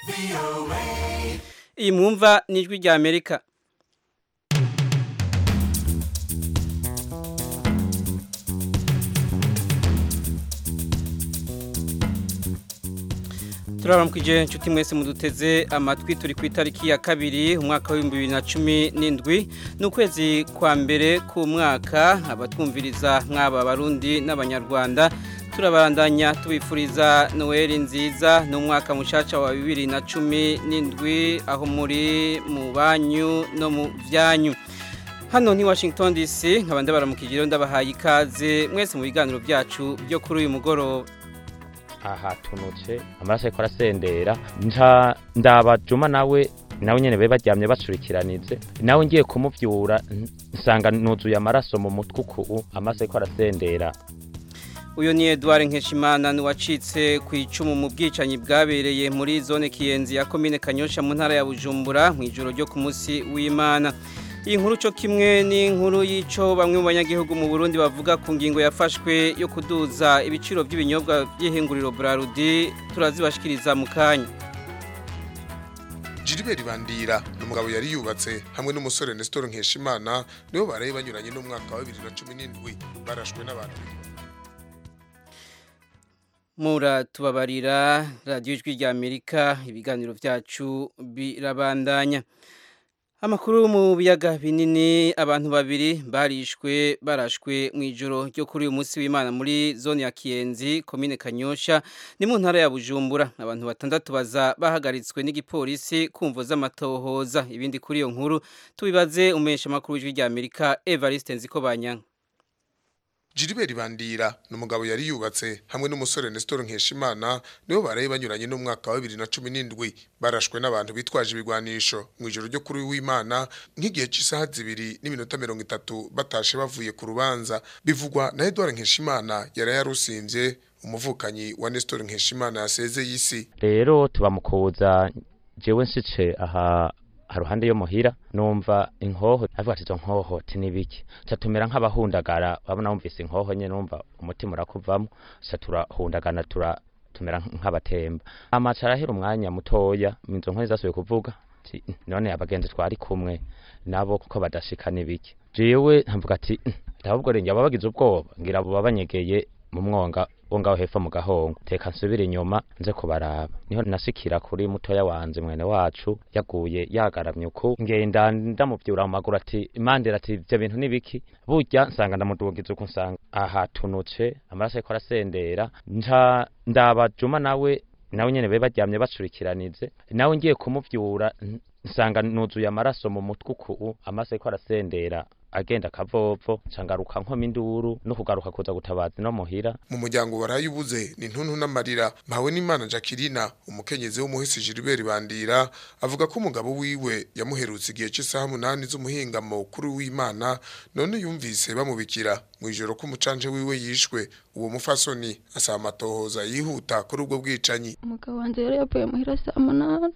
iyi mwumva ni ijwi rya amerika turaramukije inshuti mwese muduteze amatwi turi ku itariki ya kabiri umwaka w'ibihumbi bibiri na cumi n'indwi ni ukwezi kwa mbere k'umwaka abatwumviriza mwaba abarundi n'abanyarwanda turabandanya tubifuriza noheli nziza n'umwaka mushaca wa bibiri na cumi n'indwi aho muri mu banyu no mu byanyu hano ni washington dc nkaba ndabaramukije ndabahaye ikaze mwese mu biganiro byacu byo kuri uyu mugoroba aha tunutse amaraso ariko arasendera nca ndaba juma nawe nawe nyene be baryamye bacurikiranize nawe ngiye kumuvyura nsanga nuzuye amaraso mu mutwe uku amaraso ariko arasendera uyu ni Edouard Nkeshimana ni wacitse ku icumu mu bwicanyi bwabereye muri zone Kiyenzi ya komine Kanyosha mu ntara ya Bujumbura mu ijoro ryo ku munsi w'Imana iyi nkuru cyo kimwe ni inkuru y'ico bamwe mu banyagihugu mu Burundi bavuga ku ngingo yafashwe yo kuduza ibiciro by'ibinyobwa by'ihinguriro Brarudi turazibashikiriza mu kanya Gilbert Bandira n'umugabo yari yubatse hamwe n'umusore Nestor Nkeshimana nibo baraye banyuranye n'umwaka wa 2017 barashwe n'abantu Mura tubabarira radio ijwi rya Amerika ibiganiro byacu birabandanya Amakuru mu biyaga binini abantu babiri barishwe barashwe mu ijoro ryo kuri uyu munsi w'Imana muri zone ya Kiyenzi komine Kanyosha ni mu ntara ya Bujumbura abantu batandatu baza bahagaritswe n'igipolisi kumvo z'amatohoza ibindi kuri iyo nkuru tubibaze umesha makuru w'ijwi rya Amerika Evariste Nzikobanya Gilbert Bandira n'umugabo yari yubatse hamwe n'umusore Nestor Nkeshimana nibo baraye banyuranye n'umwaka wa 2017 barashwe n'abantu bitwaje ibigwanisho mu ijoro ryo kuri w'Imana nk'igihe cy'isaha zibiri n'iminota 30 batashe bavuye ku rubanza bivugwa na Edouard Nkeshimana yari yarusimvye umuvukanyi wa Nestor Nkeshimana yaseze yisi rero tubamukuza jewe nsice aha haruhande yo muhira numva inkoho avuga ati izo nkoho tinibiki tumera nk'abahundagara wabona wumvise inkoho nyene numva umutima urakuvamo sa turahundagana tura tumera nk'abatemba amaca arahera umwanya mutoya izo nkoho zasubiye kuvuga none abagenzi twari kumwe nabo kuko badashika nibiki jewe ntamvuga ati ahubwo renge aba bagize ubwoba ngira abo babanyegeye mu mwonga wo ngaho hepfo mu gahongo teka nsubire inyuma nze kubaraba niho nasikira kuri mutoya wanje mwene wacu yaguye yagaramye uku ngenda ndamuvyura mu maguru ati imandira ati ivyo bintu nibiki burya nsanga ndamudugiza uko nsanga aha tunutse amaraso ariko arasendera nca ndaba juma nawe nawe nyene be baryamye bacurikiranize nawe ngiye kumuvyura nsanga nuzuye amaraso mu mutwe uku amaraso ariko arasendera agenda akavovo cangaruka nkoma induru no kugaruka kuza gutabaza no muhira mu muryango warayubuze ni ntuntu n'amarira mpawe n'Imana Jacqueline umukenyezi w'umuhisi Gilbert Bandira avuga ko umugabo wiwe yamuherutse igihe cy'isaha munani z'umuhingamo kuri w'Imana none yumvise bamubikira mu ijoro ko umucanje wiwe yishwe uwo mufasoni asaba amatohoza yihuta kuri ubwo bwicanyi umugabo wanje yari yavuye muhira saa munani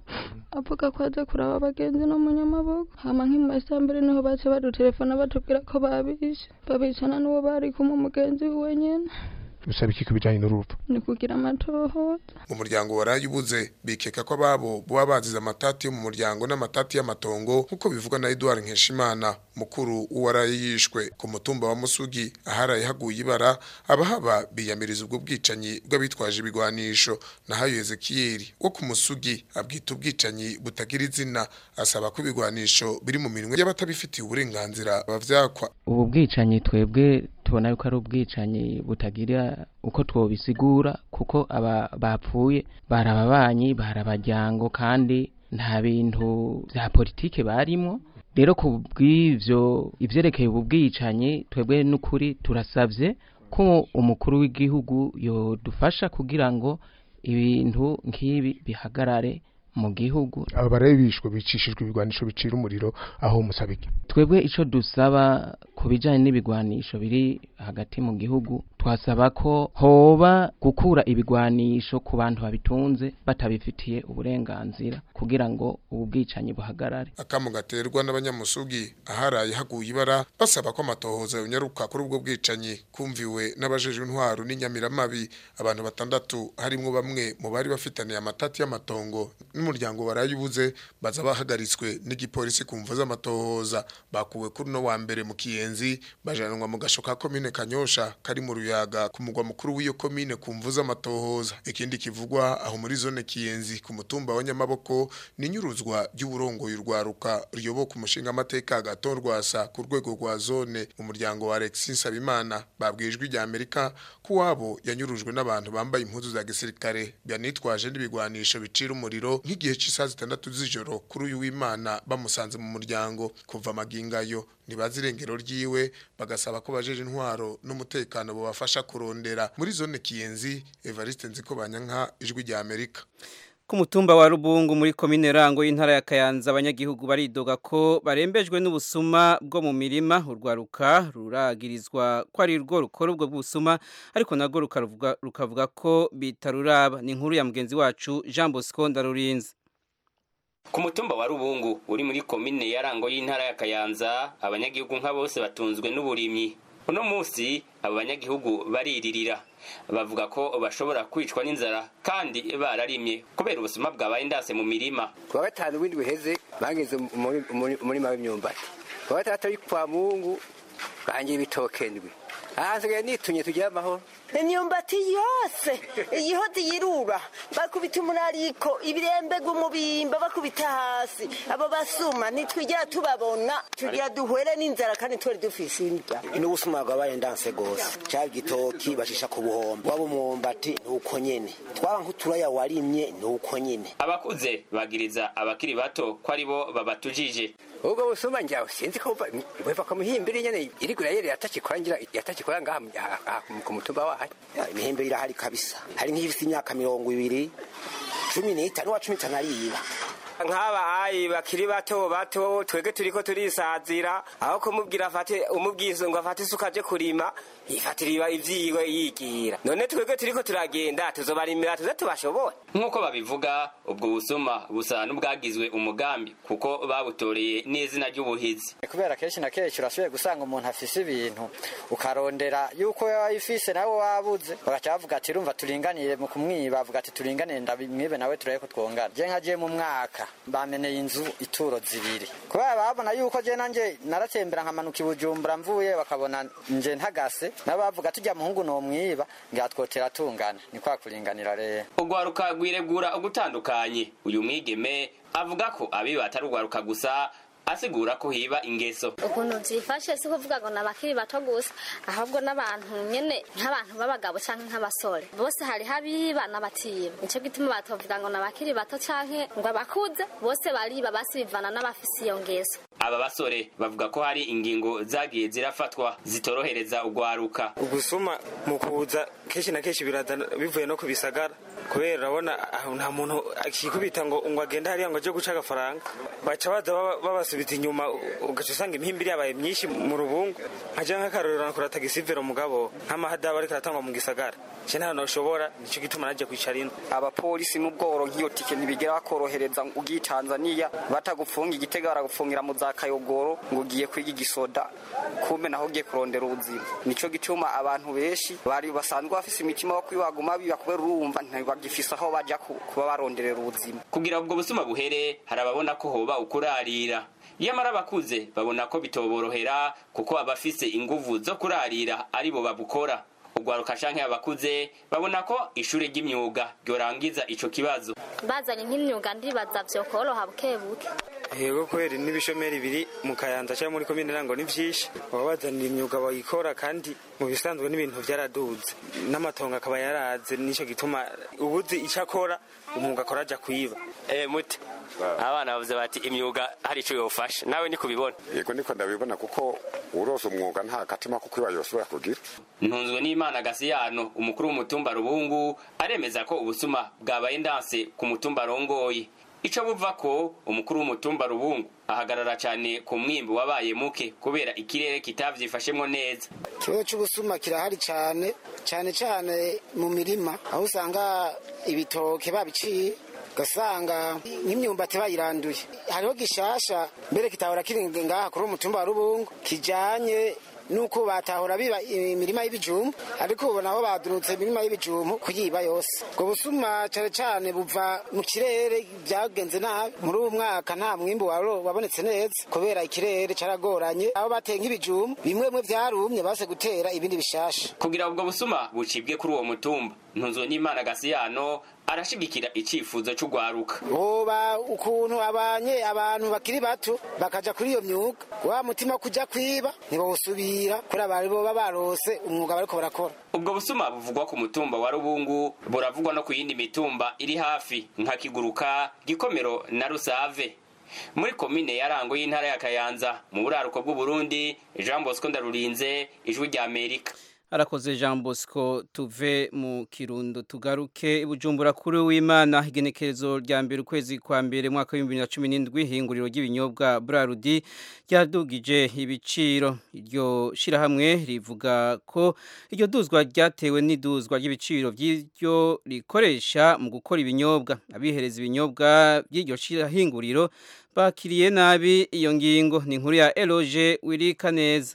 avuga ko aza kuraba abagenzi no mu nyamaboko hama nk'imuma saa mbere niho baca badutelefona batubwira ko babishe babicana n'uwo bari kumwe umugenzi wiwe nyene bisaba iki kubijanye n'urupfu ni kugira amatohoza mu muryango warayubuze bikeka ko ababo buba bazize amatati yo mu muryango n'amatati y'amatongo nk'uko bivugwa na Edouard Nkeshimana mukuru uwaraye yishwe ku mutumba wa Musugi aharaye haguye ibara abahaba biyamiriza ubwo bwicanyi bw'abitwaje ibigwanisho nahayo Ezekiel wo ku Musugi abwita ubwicanyi butagira izina asaba ko ibigwanisho biri mu minwe y'abatabifitiye uburenganzira bavyakwa ubu bwicanyi twebwe tubona yuko ari ubwicanyi butagira uko twobisigura kuko aba bapfuye barababanyi barabajyango kandi nta bintu vya politike barimo rero ku bw'ivyo ivyerekeye ubu bwicanyi twebwe n'ukuri turasavye ko umukuru w'igihugu yodufasha kugira ngo ibintu nk'ibi bihagarare mu gihugu aba barebe bishwe bicishijwe ibigwanisho bicira umuriro aho musabike twebwe ico dusaba ku bijyanye n'ibigwanisho biri hagati mu gihugu twasaba ko hoba gukura ibigwanisho ku bantu babitunze batabifitiye uburenganzira kugira ngo ubu bwicanyi buhagarare akamu gaterwa n'abanyamusugi aharaye haguye ibara basaba ko amatohoza yonyaruka kuri ubwo bwicanyi kumviwe n'abajejwe intwaro n'inyamiramabi abantu batandatu harimwo bamwe mu bari bafitaniye amatati y'amatongo n'umuryango barayubuze baza bahagaritswe n'igipolisi kumva z'amatohoza bakuwe kuri no wa mbere mu kiyenzi bajanwa mu gasho ka komine kanyosha kari mu ruyaga ku mugwa mukuru w'iyo komine kumva z'amatohoza ikindi kivugwa aho muri zone kiyenzi ku mutumba wa nyamaboko ni nyuruzwa ry'uburongoye urwaruka ruyoboka umushinga amateka gatorwasa ku rwego rwa zone mu muryango wa Alexis Sabimana babwijwe rya Amerika ko wabo yanyurujwe n'abantu bambaye impuzu za gisirikare byanitwaje n'ibigwanisho bicira umuriro nk'igihe cy'isaha zitandatu z'ijoro kuri uyu w'Imana bamusanze mu muryango kuva magingayo ntibazi irengero ryiwe bagasaba ko bajeje intwaro n'umutekano bubafasha kurondera muri zone kiyenzi Evariste Nziko Banyanka ijwi rya Amerika ku mutumba wa rubungu muri komine rango y'intara ya kayanza abanyagihugu baridoga ko barembejwe n'ubusuma bwo mu mirima urwaruka ruragirizwa ko ari rwo rukora ubwo busuma ariko narwo rukavuga ko bitaruraba ni inkuru ya mugenzi wacu jean bosco ndarurinze ku mutumba wa rubungu uri muri komine ya rango y'intara ya kayanza abanyagihugu nka bose batunzwe n'uburimyi uno munsi abo banyagihugu bariririra bavuga ko bashobora kwicwa n'inzara kandi bararimye kubera ubusuma bwabaye indase mu mirima kuwa gatanu w'indwi heze bageze umurima w'imyumbati kuwa gatandatu ari kwa mungu bangira ibitoke ndwi ahasigaye nitunye tugira amahoro imyumbati yose iyihoze yirura bakubita umurariko ibirembega umubimba bakubita hasi abo basuma ntitwigera tubabona tugira duhure n'inzara kandi twari dufise indya n'ubusuma bwabaye ndanse gose cyaba igitoki bashisha ku buhombo waba umwumbati ni uko nyene twaba nk'uturaya warimye ni uko nyene abakuze bagiriza abakiri bato ko ari bo babatujije ubwo busuma njyawe sinzi ko buva ku mihimbiri nyene iriko irayere yatakikora ngira yatakikora ngaha ku mutumba wayo imihembe irahari kabisa hari nk'ifite imyaka mirongo ibiri cumi n'itanu wa cumi itanu ariyiba nk'aba ayi bakiri bato bato twege turiko turisazira aho kumubwira afate umubwizo ngo afate isuka aje kurima yifatira ivyiwe yigira none twege turiko turagenda tuzobarimira tuze tubashobora nk'uko babivuga ubwo busuma busa n'ubwagizwe umugambi kuko babutoreye n'izina ry'ubuhizi kubera kenshi na kenshi urashoboye gusanga umuntu afise ibintu ukarondera yuko yayifise nawe wabuze bagaca bavuga ati rumva turinganire mu kumwiba bavuga ati turinganire ndabimwibe nawe turabe ko twongana je nkagiye mu mwaka bameneye inzu ituro zibiri kubera babona yuko je nanje naratembera nkamanuka ibujumbura mvuye bakabona nje ntagase nabo bavuga tujya muhungu no mwiba ngatwotera tungana ni kwa kuringanira rero ugwaruka rwiregura ugutandukanye uyu mwigeme avuga ko abiba atari ugwaruka gusa asigura ko hiba ingeso ukuntu byifashe si kuvuga ngo nabakiri bato gusa ahubwo n'abantu nyene nk'abantu b'abagabo canke nk'abasore bose hari habiba n'abatiba nico gituma batovuga ngo nabakiri bato canke ngo abakuze bose bariba basibivana n'abafise iyo ngeso aba basore bavuga ko hari ingingo zagiye zirafatwa zitorohereza ugwaruka ubusuma mu kuza kenshi na kenshi biraza bivuye no kubisagara kubera urabona nta muntu akikubita ngo ngo agende hariya ngo aje guca agafaranga baca baza babasubita inyuma ugaca usanga imihimbiri yabaye myinshi mu rubungu nkaja nk'akarorero nakora tagisivero mugabo nk'amahadabu ariko aratangwa mu gisagara je nta noshobora nico gituma naje kwicara ino abapolisi n'ubworo nk'iyo tike ntibigera bakorohereza ugiye Tanzania batagufunga igitega baragufungira mu za kayogoro ngo ugiye kwiga igisoda kumbe naho ugiye kurondera ubuzima nico gituma abantu benshi bari basanzwe bafise imitima yo kwibaguma biba kubera urumva ntibagifise aho baja kuba baronderera ubuzima kugira ubwo busuma buhere hari ababona ko hoba ukurarira yamara abakuze babona ko bitoborohera kuko abafise inguvu zo kurarira aribo babukora ugwaruka canke abakuze babona ko ishure ry'imyuga ryorangiza ico kibazo bazanye nk'imyuga ndibaza vyokoroha buke buke yego kweri n'ibishomeri biri mu kayanza cyangwa muri komine rango ni vyinshi baba bazanira imyuga bayikora kandi mu bisanzwe n'ibintu vyaraduze n'amatongo akaba yaraze nico gituma ubuzi ico akora umwuga akora aja kwiba eh muti abana bavuze bati imyuga hari ico yofasha nawe ni kubibona yego niko ndabibona kuko urose umwuga nta katima kuko iba yosubira kugira ntunzwe n'imana gasiyano umukuru w'umutumba rubungu aremeza ko ubusuma bwabaye ndanse ku mutumba rongoye ico buva ko umukuru w'umutumba rubungu ahagarara cyane ku mwimbu wabaye muke kubera ikirere kitavyifashemwo neza ikibazo cy'ubusuma kirahari cyane cyane cyane mu mirima aho usanga ibitoke babiciye ugasanga nk'imyumbati bayiranduye hariho gishasha mbere kitahora kiri ngaha kuri umutumba wa rubungu kijanye nuko batahora biba imirima y'ibijumbu ariko ubu naho badurutse imirima y'ibijumbu kuyiba yose ubwo busuma cyane cyane buva mu kirere byagenze nabi muri uwo mwaka nta mwimbu waro- wabonetse neza kubera ikirere caragoranye aho bateye nk'ibijumbu bimwe bimwe vyarumye base gutera ibindi bishasha kugira ubwo busuma bucibwe kuri uwo mutumba ntunzo n'imana gasiyano arashigikira icifuzo c'ugwaruka hoba ukuntu abanye abantu bakiri bato bakaja kuri iyo myuga wa mutima wo kuja kwiba ntibawusubira kuri abari boba barose umwuga bariko barakora ubwo busuma buvugwa ku mutumba wa rubungu buravugwa no ku yindi mitumba iri hafi nka kiguruka gikomero na rusave muri komine ya rango y'intara ya kayanza mu buraruko bw'uburundi jean bosco ndarurinze ijwi rya amerika arakoze jean bosco tuve mu kirundo tugaruke ibujumbura kuri w'imana igenekerezo rya mbere ukwezi kwa mbere mwaka w'ibihumbi bibiri na cumi n'indwi ihinguriro ry'ibinyobwa burarudi ryadugije ibiciro iryo shyirahamwe rivuga ko iryo duzwa ryatewe n'iduzwa ry'ibiciro by'iryo rikoresha mu gukora ibinyobwa abihereza ibinyobwa by'iryo shyirahinguriro bakiriye nabi iyo ngingo ni inkuru ya eloge wirika neza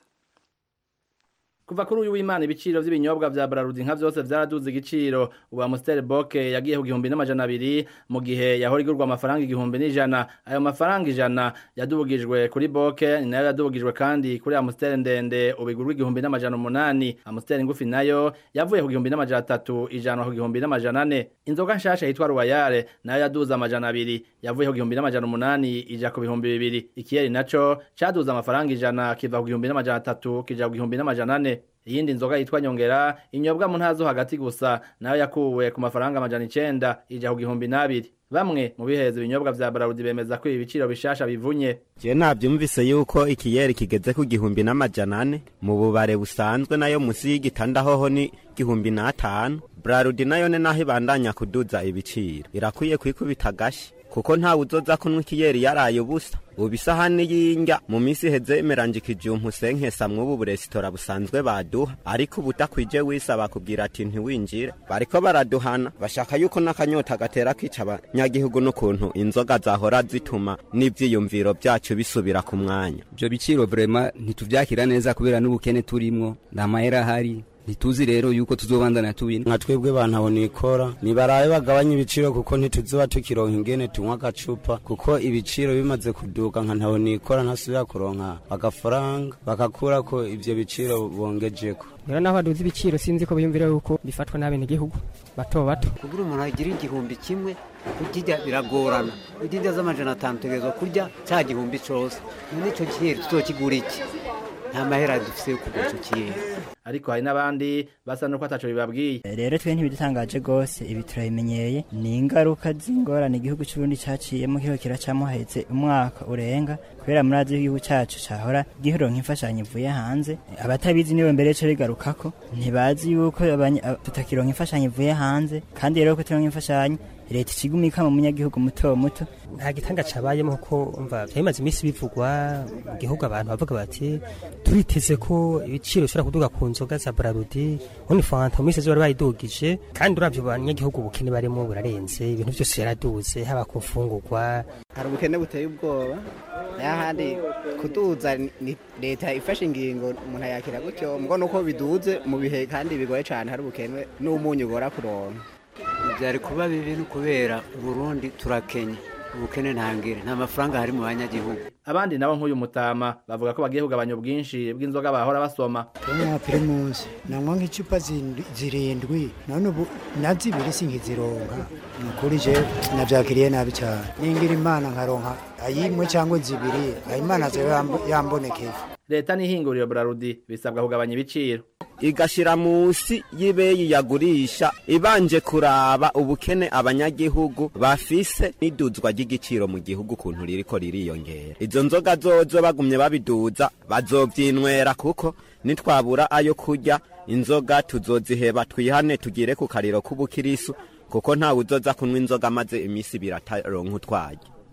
kuva kuri uyu w'imana ibiciro by'ibinyobwa vya Brarudi nka vyose vyaraduze igiciro ubu Amstel Boke yagiye ku gihumbi n'amajana abiri mu gihe yahora igurwa amafaranga igihumbi n'ijana ayo mafaranga ijana yadubugijwe kuri Boke ni nayo yadubugijwe kandi kuri Amstel ndende ubu igurwa igihumbi n'amajana umunani Amstel ngufi nayo yavuye ku gihumbi n'amajana atatu ijana ku gihumbi n'amajana ane inzoga nshasha yitwa Royale nayo yaduze amajana abiri yavuye ku gihumbi n'amajana umunani ija ku bihumbi bibiri ikiyeri naco caduze amafaranga ijana kiva ku gihumbi n'amajana atatu kija ku gihumbi n'amajana ane iyindi nzoga yitwa nyongera inyobwa mu ntazo hagati gusa nayo yakuwe ku mafaranga amajana icenda ija ku gihumbi n'abiri bamwe mu biheza ibinyobwa vya Brarudi bemeza ko ibi biciro bishasha bivunye je navyumvise yuko ikiyeri kigeze ku gihumbi n'amajana ane mu bubare busanzwe nayo musi y'igitanda hoho ni gihumbi n'atanu Brarudi nayo ne naho ibandanya kuduza ibiciro irakwiye kwikubita agashi kuko ntawe uzoza kunywa ikiyeri yaraye ubusa ubu isahani y'indya mu minsi iheze imeranje ikijumpa usenkesa mw'ubu buresitora busanzwe baduha ariko ubu udakwije wisaba kubwira ati ntiwinjire bariko baraduhana bashaka yuko n'akanyota gatera kwica abanyagihugu n'ukuntu inzoga zahora zituma n'ivyiyumviro vyacu bisubira ku mwanya ivyo biciro vrema ntituvyakira neza kubera n'ubukene turimwo nta mahera ahari ntituzi rero yuko tuzobandana tubina nka twebwe bantabona ikora nibarabe bagabanya ibiciro kuko ntituzoba tukironka ingene tunywa agacupa kuko ibiciro bimaze kuduka nka ntabona ikora ntasubira kuronka agafaranga bakakurako ivyo biciro bongejeko rero naho baduze ibiciro sinzi ko biyumvira yuko bifatwa n'abenegihugu bato bato kugira umuntu agira igihumbi kimwe kurya biragorana idinda z'amajana atanu tegerezwa kurya cya gihumbi cose none ico kiyeri tuzokigura iki nta mahera dufise yo kugura ico kiyeri ariko hari n'abandi basa nuko ataco bibabwiye rero twe ntibidutangaje rwose ibi turabimenyeye ni ingaruka z'ingorane igihugu c'uburundi caciyemo kiho kiracamo haheze umwaka urenga kubera murazi igihugu cacu cahora giheronka imfashanyo ivuye hanze abatabizi nibo mbere co bigarukako ntibazi yuko abanye- ab- tutakironka imfashanyo ivuye hanze kandi rero ko turonka imfashanyo leta ikigumika mu munyagihugu muto muto nta gitanga cabayemo kuko umva vyamaze iminsi bivugwa mu gihugu abantu bavuga bati turiteze ko ibiciro bishobora kuduga ku nzoga za Brarudi ubundi fanta mu minsi zose bari bayidugije kandi uravye abanyagihugu ubukene barimo burarenze ibintu vyose yaraduze haba ku mfungurwa hari ubukene buteye ubwoba n'ahandi kuduza ni leta ifashe ingingo umuntu ayakira gutyo mbwo nuko biduze mu bihe kandi bigoye cyane hari ubukene n'umunyu ugora kuronka byari kuba bibi no kubera burundi turakenya ubukene ntangire nta mafaranga hari mu banyagihugu abandi nabo nk'uyu mutama bavuga ko bagiye kugabanya ubwinshi bw'inzoga bahora basoma nka primus nanywa nk'icupa zindwi- zirindwi none ubu na zibiri sinkizironka ni ukuri je navyakiriye nabi cyane ningira imana nkaronka ayimwe cyangwa zibiri ayimana zo yambonekeye leta n'ihinguriro Brarudi bisabwa kugabanya ibiciro igashira musi y'ibeyi yagurisha ibanje kuraba ubukene abanyagihugu bafise n'iduzwa ry'igiciro mu gihugu ukuntu ririko ririyongera izo nzoga zozo bagumye babiduza bazovyinywera kuko nitwabura ayo kurya inzoga tuzoziheba twihane tugire ku kariro k'ubukirisu kuko ntawe uzoza kunywa inzoga maze imisi ibiri ataronka utwaye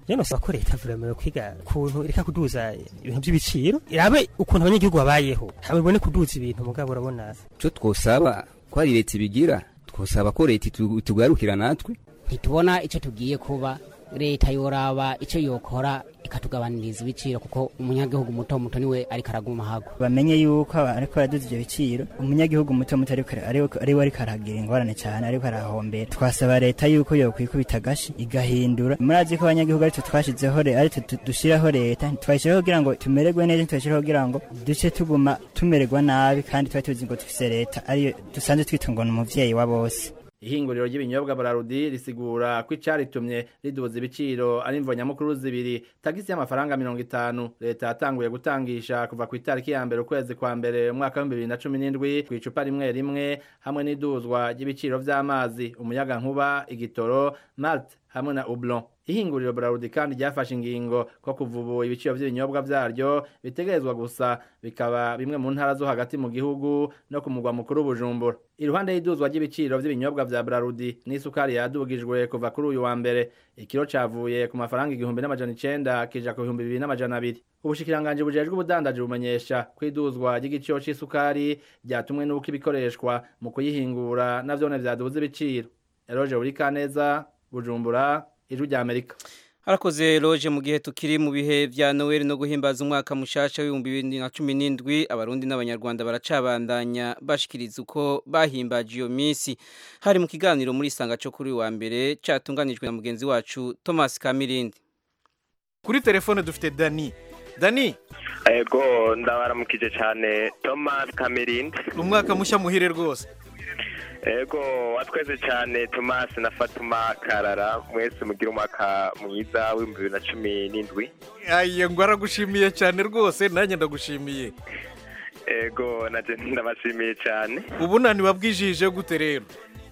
rero nosaba ko leta vraiment kwiga kuntu ireka kuduza ibintu by'ibiciro irabe ukuntu abanyagihugu babayeho haba ibone kuduza ibintu mugabo urabona icyo twosaba ko ari leta ibigira twosaba ko leta itu- itugarukira natwe ntitubona icyo tugiye kuba leta yoraba icyo yokora ikatugabaniriza ibiciro kuko umunyagihugu muto muto niwe ariko araguma hago bamenye yuko aba- ariko araduza ivyo biciro umunyagihugu muto muto ariko ara- ariko- ariwe ariko aragira ingorane cyane ariko arahombera twasaba leta yuko yokwikubita agashi igahindura murazi ko abanyagihugu aritwe twashizeho re- aritwe tu- dushiraho leta ntitwayishiraho kugira ngo tumererwe neza ntitwayishiraho kugira ngo duce tuguma tumererwa nabi kandi tuba tuzi ngo dufise leta ariyo dusanzwe twita ngo ni umuvyeyi wa bose ihinguriro ry'ibinyobwa bararudi risigura ko icaritumye riduza ibiciro ari imvo nyamukuru zibiri tagisi y'amafaranga mirongo itanu leta yatanguye gutangisha kuva ku itariki ya mbere ukwezi kwa mbere umwaka w'ibihumbi bibiri na cumi n'indwi ku icupa rimwe rimwe hamwe n'iduzwa ry'ibiciro vy'amazi umuyaga nkuba igitoro malt hamwe na ublon ihinguriro Brarudi kandi ryafashe ingingo ko kuva ubu ibiciro by'ibinyobwa vyaryo bitegerezwa gusa bikaba bimwe mu ntara zo hagati mu gihugu no ku mugwa mukuru Bujumbura iruhande y'iduzwa ry'ibiciro by'ibinyobwa vya Brarudi n'isukari yadugijwe kuva kuri uyu wa mbere ikiro cavuye ku mafaranga igihumbi n'amajana icenda kija ku bihumbi bibiri n'amajana abiri ubushikiranganje bujejwe ubudandaji bumenyesha ko iduzwa ry'igiciro c'isukari ryatumwe n'uko ibikoreshwa mu kuyihingura navyone vyaduze ibiciro Eroje Urikaneza Bujumbura ijwi rya Amerika Harakoze loje mu gihe tukiri mu bihe vya Noel no guhimbaza umwaka mushasha w'ibihumbi bibiri na cumi n'indwi abarundi n'abanyarwanda baracabandanya bashikiriza uko bahimbaje iyo minsi hari mu kiganiro muri sanga cyo kuri uyu wa mbere catunganijwe na mugenzi wacu Thomas Kamirindi kuri telefone dufite dani dani ego ndabaramukije cyane thomas kamirindi umwaka mushya muhire rwose ego watweze cyane thomas na fatuma karara mwese mugira umwaka mwiza w'ibihumbi bibiri na cumi n'indwi aye ngo aragushimiye cyane rwose nanjye ndagushimiye ego naje ndabashimiye cyane ubu nani wabwijije gute rero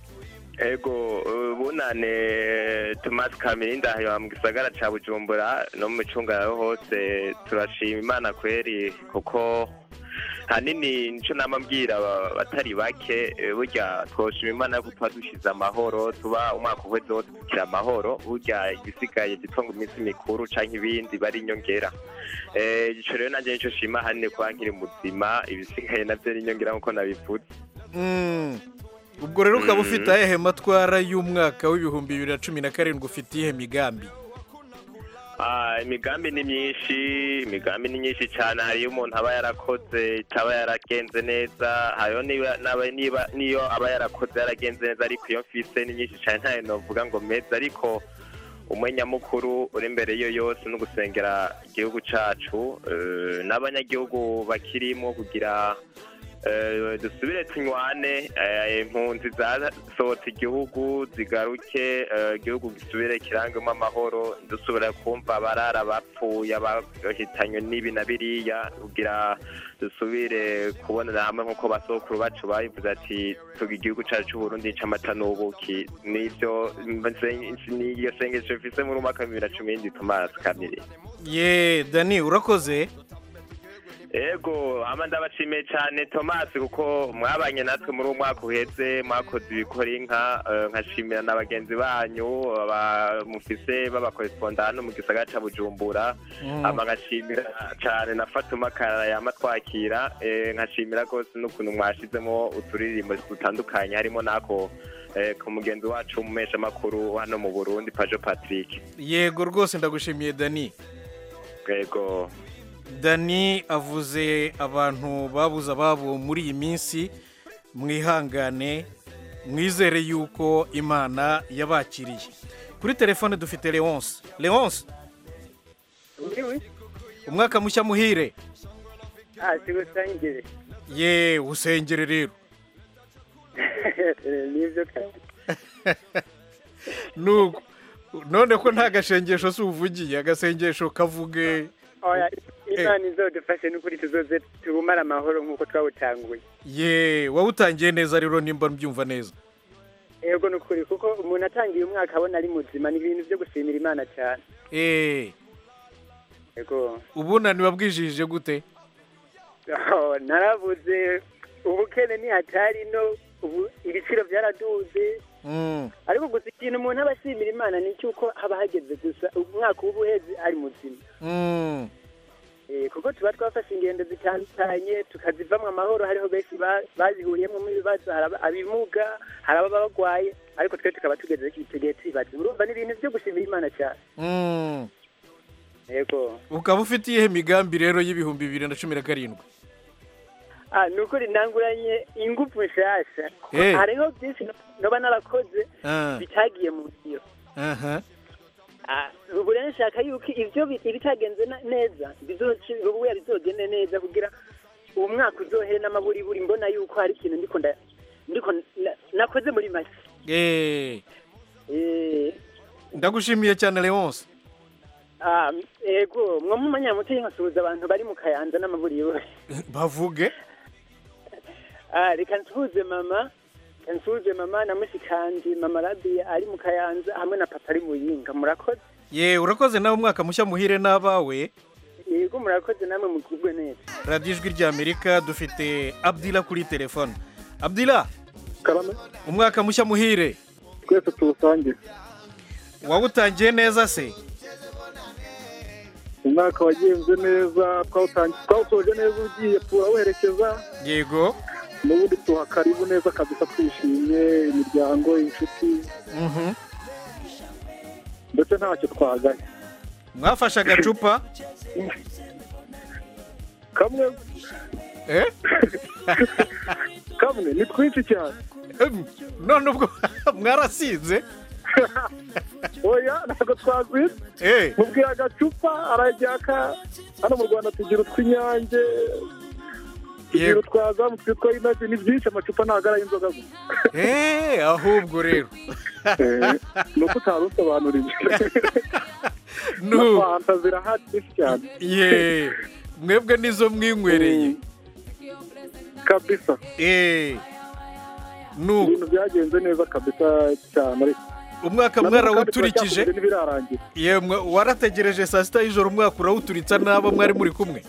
ego bunane thomas kamirindi aha mu gisagara cya bujumbura no mu micungararo hose turashima imana kweri kuko hanini nicyo nama mbwira aba- abatari bake eh, burya twoshima imana ko tuba dushize amahoro tuba umwaka uheze wose tukira amahoro burya igisigaye gitwa ngo iminsi mikuru canke ibindi bari inyongera Eh, ico rero nanjye nico shima hanini kuba nkiri muzima ibisigaye navyo ari inyongera nkuko nabivuze Mm. ubwo rero ukaba Mm. ufite ayahe matwara y'umwaka w'ibihumbi bibiri na cumi na karindwi ufite iyihe migambi Ah, imigambi ni myinshi imigambi ni myinshi cyane hariyo umuntu aba yarakoze itaba yaragenze neza hariyo niba naba- niba niyo aba yarakoze yaragenze neza ariko iyo mfise ni myinshi cyane ntayo novuga ngo meza ariko umwe nyamukuru uri imbere yo yose no gusengera igihugu cacu eh, n'abanyagihugu bakirimo kugira eh, dusubire tunywane eh, impunzi zasohotse igihugu zigaruke eh, igihugu gisubire kirangemo amahoro dusubira kumva abarara bapfuye abahitanywe n'ibi na biriya kugira dusubire kubonera hamwe nk'uko basokuru bacu babivuze ati tuga igihugu cyacu cy'uburundi c'amata n'ubuki nivyo niyo sengesho mfise muri umwaka wa bibiri na cumi n'indwi tomasi kamiri ye dani urakoze ego ama ndabashimiye cyane tomasi kuko mwabanye natwe muri uwo mwaka uheze mwakoze ibikora inka eh, nkashimira na bagenzi banyu aba- mufise b'abakoresponda hano mu gisagara ca bujumbura Mm. ama nkashimira cyane na fatuma karara yama twakira eh, nkashimira rwose n'ukuntu mwashizemo uturirimbo dutandukanye harimo n'ako eh, ku mugenzi wacu umumesha makuru hano mu burundi pajo patrick yego rwose ndagushimiye dani ego dani avuze abantu babuze ababo muri iyi minsi mwihangane mwizere yuko imana yabakiriye kuri telefone dufite leonce leonce umwaka mushya muhire sigusangire ye usengere rero nibyo kandi nuko none ko nta gashengesho si uvugiye agasengesho kavuge oya imana izodufashe n'ukuri tuzoze tubumare amahoro nk'uko twawutanguye ye wawutangiye neza rero nimba mbyumva neza yego ni ukuri kuko umuntu atangiye umwaka abona ari muzima ni ibintu byo gushimira imana cyane eee yego ubunani wabwijije gute Oh, narabuze ubukene ni hatari no ubu ibiciro byaraduze Mm. ariko gusa ikintu umuntu aba ashimira imana ni cy'uko haba hageze gusa umwaka uba uheze ari muzima Mm. Eh, kuko tuba twafashe ingendo zitandukanye tukazivamwo amahoro hariho benshi ba- bazihuriyemo ibibazo hari aba- abimuga hari ababa bagwaye ariko twe tukaba tugeze icyo gihe tubibaza urumva ni ibintu byo gushimira imana cyane Mm. yego ukaba ufite iyihe migambi rero y'ibihumbi bibiri na cumi na karindwi ah ni ukuri ntanguranye ingufu nshasha Eh. hariho byinshi no- noba narakoze Ah. bitagiye mu byo aha Ah, ubu rero nshaka yuko ibyo bi- ibitagenze na- neza bizoci ubuya bizogende neza kugira uwo mwaka uzohere n'amaburiburi mbona yuko hari ikintu ndiko nda ndiko na- nakoze muri make Eh, Eh, ndagushimiye cyane leonce ah, ego mwo mumanyamuteye nkasuhuza abantu bari mu kayanza n'amaburiburi bavuge Ah, reka nsuhuze mama reka nsuhuze mama na mushikanje mama rabiya ari mu kayanza hamwe na papa ari mu yinga murakoze ye urakoze nawe umwaka mushya muhire n'abawe yego murakoze namwe mugubwe neza radiyo ijwi ry'amerika dufite abdila kuri telefone abdila umwaka mushya muhire twese tuwusangire wawutangiye neza se umwaka wagenze neza twawutangiye twawusoje neza ugiye turawuherekeza yego n'ubundi tuha karibu neza kabisa twishimye imiryango inshuti Mhm. ndetse ntacyo twagaye mwafashe agacupa kamwe eh kamwe ni twinshi cyane none ubwo mwarasinze oya ntabwo twagwira eh mubwira agacupa arajyaka hano mu rwanda tugira utw'inyange tugira utwazamu twitwa inaji ni byinshi amacupa ntabwo ari ay'inzoga gusa eh ahubwo rero ni uko utari usobanuriye Nu. na fanta zirahari nyinshi cyane ye mwebwe nizo mwinywereye kabisa eh nu ibintu byagenze neza kabisa cyane ariko umwaka Na n'ubu kandi mwarawuturikije turacyakomeje ntibirarangira yemwe warategereje saa sita y'ijoro umwaka urawuturitsa n'abo mwari muri kumwe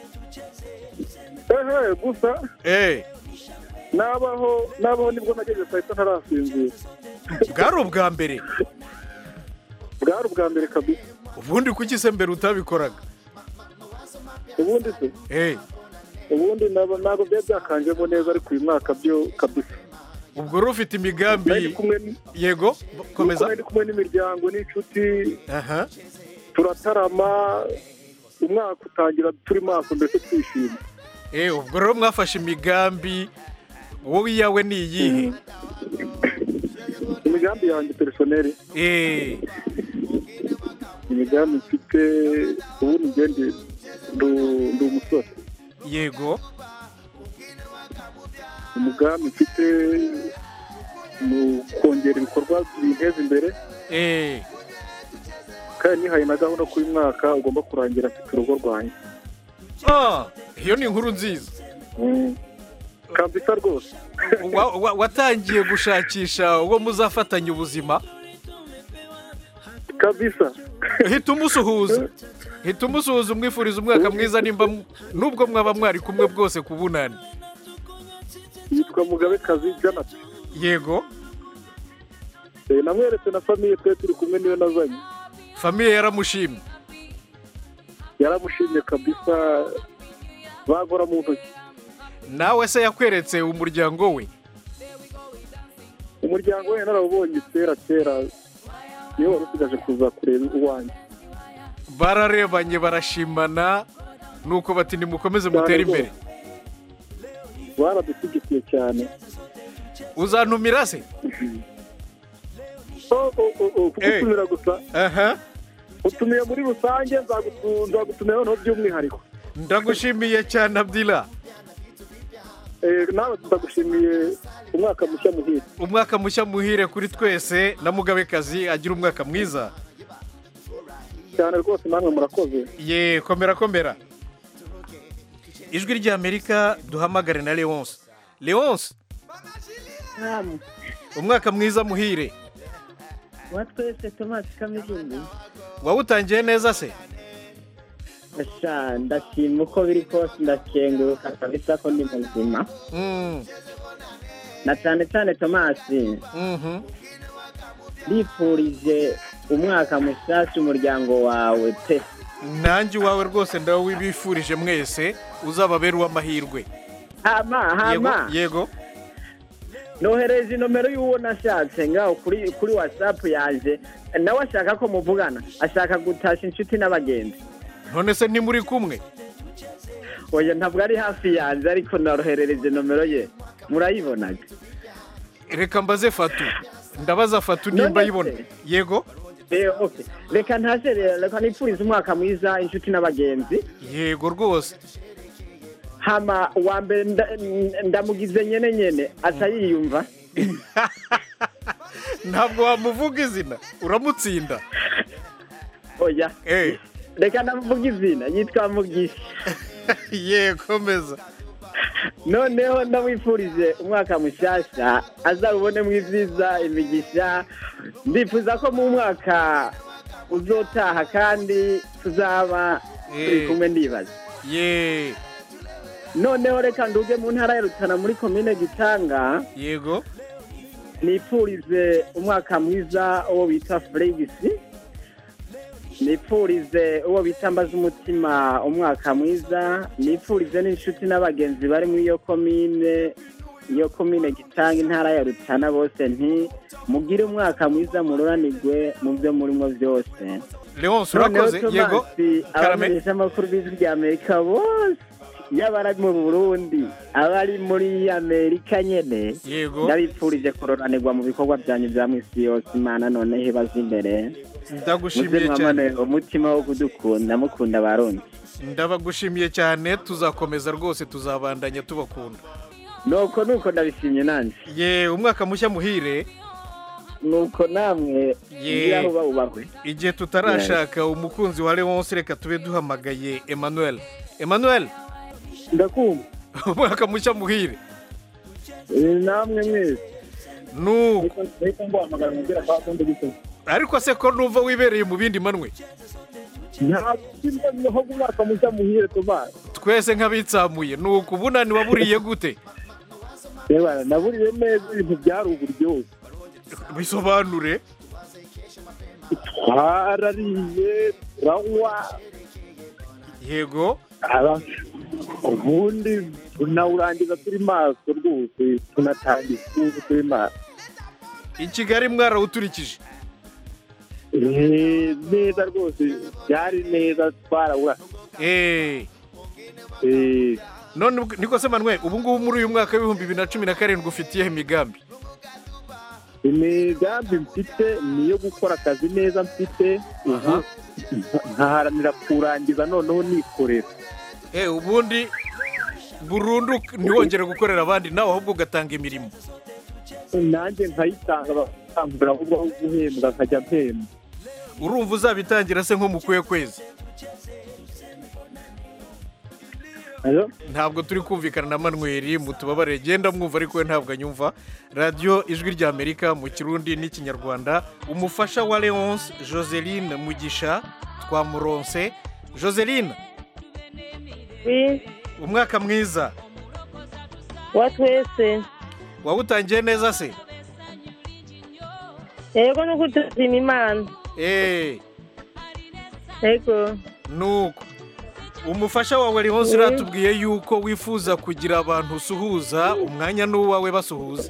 ehe gusa eh nabaho nabaho nibwo nageze saa sita ntarasinzira bwari ubwa mbere bwari ubwa mbere kabisa ubundi kuki se mbere utabikoraga ubundi se eh ubundi nabo- ntabwo byari byakanjemo neza ariko uyu mwaka byo kabisa ubwo rero ufite imigambi yego komeza ndi kumwe n'imiryango n'inshuti aha turatarama umwaka utangira turi maso mbese twishimye eh ubwo rero mwafashe imigambi wowe iyawe ni iyihe imigambi yanjye perisoneri eh imigambi mfite ubundi ngende ndu- ndi umusore yego umugambi mfite ni ukongera ibikorwa binteza imbere eh kandi nihaye na gahunda ko uyu mwaka ugomba kurangira mfite urugo rwanjye ah iyo ni inkuru nziza kabisa rwose Wa- wa- watangiye gushakisha uwo muzafatanya ubuzima kabisa hita umusuhuza hita umusuhuza umwifuriza umwaka mwiza nimba mu- nubwo mwaba mwari kumwe bwose ku bunani yitwa mugabekazi janati yego Eh, namweretse na famiye twe turi kumwe niyo nazanye famiye yaramushimye yaramushimye kabisa bagora mu ntoki nawe se yakweretse umuryango we umuryango we narawubonye kera kera niyo wari usigaje kuza kureba uwanjye bararebanye barashimana nuko bati nimukomeze mutere imbere baradushyigikiye cyane uzantumira se Oh, oh, oh, oh, kugutumira gusa aha utumiye muri rusange nzagutu- nzagutumira noneho by'umwihariko ndagushimiye cyane abdila Eh, nawe ndagushimiye umwaka mushya muhire umwaka mushya muhire kuri twese na mugabekazi agira umwaka mwiza cyane rwose namwe murakoze ye komera komera ijwi ry'amerika duhamagare na leonce leonce umwaka mwiza muhire wa twese tomasi kamizungu wawutangiye neza se Asha, ndashima uko biri kose ndakenguruka kabisa ko ndi muzima Mm. na cyane cyane tomasi ndifurije umwaka mushyashya umuryango wawe pe nanjye iwawe rwose ndawibifurije mwese uzababera uw'amahirwe hama hama yego nohereje inomero y'uwo nashatse ngaho kuri kuri watsapu yanjye nawe ashaka ko muvugana ashaka gutasha inshuti n'abagenzi none se ntimuri kumwe oya ntabwo ari hafi yanjye ariko naroherereje nomero ye murayibonaga reka mbaze fatu ndabaza fatu nimba ayibona yego Eh, okay. reka ntashe rero reka nipfurize umwaka mwiza inshuti n'abagenzi yego rwose hama uwa mbere nda- ndamugize nyene nyene aca yiyumva ntabwo wamuvuga izina uramutsinda oya reka ndamuvuga izina yitwa mugisha yego meza noneho ndamwifurije umwaka mushyashya azawubonemo ibyiza imigisha ndifuza ko mu mwaka uzotaha kandi tuzaba turi Eh. kumwe ndibaza ye noneho reka nduge mu ntara ya rutana muri komine gitanga yego nipfurize umwaka mwiza uwo bita feregisi nipfurize uwo bita mbaza umutima umwaka mwiza nipfurize n'inshuti n'abagenzi bari muri iyo komine iyo komine gitanga intara ya rutana bose nti mugire umwaka mwiza mururanirwe mu byo murimo byose leonce urakoze yego karame abamenyesha amakuru b'ijwi rya amerika bose yaba ari mu burundi abari muri amerika nyene Yego. ndabipfurije kuroranirwa mu bikorwa byanyu bya misi yose imana noneho ibaza imbere ndagushimiye muze cyane mwamane umutima wo kudukunda mukunda abarundi ndabagushimiye cyane tuzakomeza rwose tuzabandanya tubakunda nuko nuko ndabishimye nanjye ye umwaka mushya muhire nuko namwe Ye. ngira aho bawubahwe igihe tutarashaka umukunzi wa leonce reka tube duhamagaye emmanuel emmanuel ndakumva umwaka mushya muhire namwe mwese nuko reka nguhamagara mubwira kwa kundi gito ariko se ko numva wibereye mu bindi manwe ntabwo kimwe umwaka mushya muhire tomasi twese nk'abitsamuye nuko ubunani waburiye gute reba naburiye neza ibintu byari uburyohe bisobanure twarariye turanywa yego aba ubundi tunawurangiza turi maso rwose tunatangiza igihugu turi maso i kigali mwarawuturikije Eh, neza rwose byari neza twarawura Eh. none ubwo- niko se manuel ubu ngubu muri uyu mwaka w'ibihumbi bibiri na cumi na karindwi ufitiyeho imigambi imigambi mfite ni iyo gukora akazi neza mfite ubu nkaharanira kurangiza noneho nikorera Eh, ubundi burundu ntiwongere gukorera abandi nawe ahubwo ugatanga imirimo nanjye nkayitanga bakangurira ahubwo aho guhembwa nkajya mpemba urumva uzabitangira se nko mu kuye kwezi ntabwo turi kumvikana na manweri mutubabarire genda mwumva ariko we ntabwo anyumva radiyo ijwi rya amerika mu kirundi n'ikinyarwanda umufasha wa leonce joseline mugisha twamuronse joseline umwaka mwiza wa twese wawutangiye neza se yego nuko tuzima imana eee yego nuko umufasha wawe leonce uratubwiye yuko wifuza kugira abantu usuhuza umwanya n'uwawe basuhuza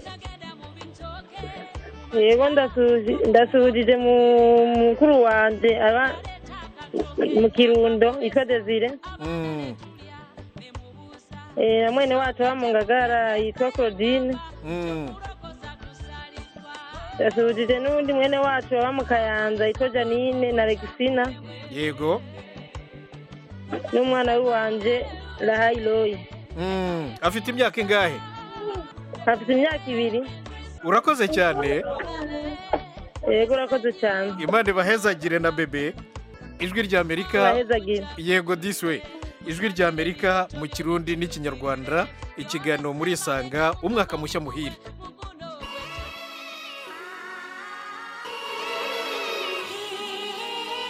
yego ndasuhuji- ndasuhujije mu mukuru wanjye aba mu kirundo yitwa desire Mm, Eh, na mwene wacu aba mu ngagara yitwa claudine mm. ndasuhujije n'undi mwene wacu aba mu kayanza yitwa janine na alexina yego n'umwana w'iwanje rahayi royi Mm, afite imyaka ingahe afite imyaka ibiri urakoze cyane yego urakoze cyane imana ibahezagire na bebe ijwi rya amerika Ibahezagire. yego diswe ijwi rya amerika mu kirundi n'ikinyarwanda ikiganiro muri isanga umwaka mushya muhire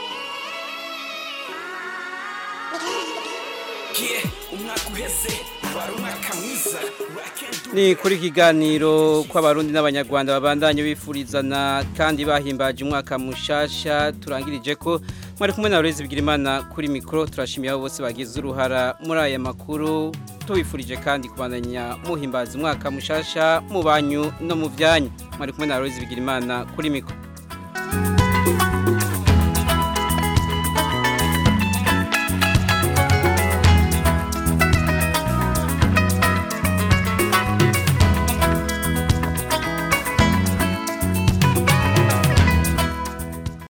Yeah, umwaka uheze ni kuri kiganiro kw'abarundi n'abanyarwanda babandanye bifurizana kandi bahimbaje umwaka mushasha turangirije ko mwari kumwe na Loise Bigirimana kuri mikro turashimiye abo bose bagize uruhara muri aya makuru tubifurije kandi kubandanya muhimbaza umwaka mushasha mu banyu no mu byanyu mwari kumwe na Loise Bigirimana kuri mikro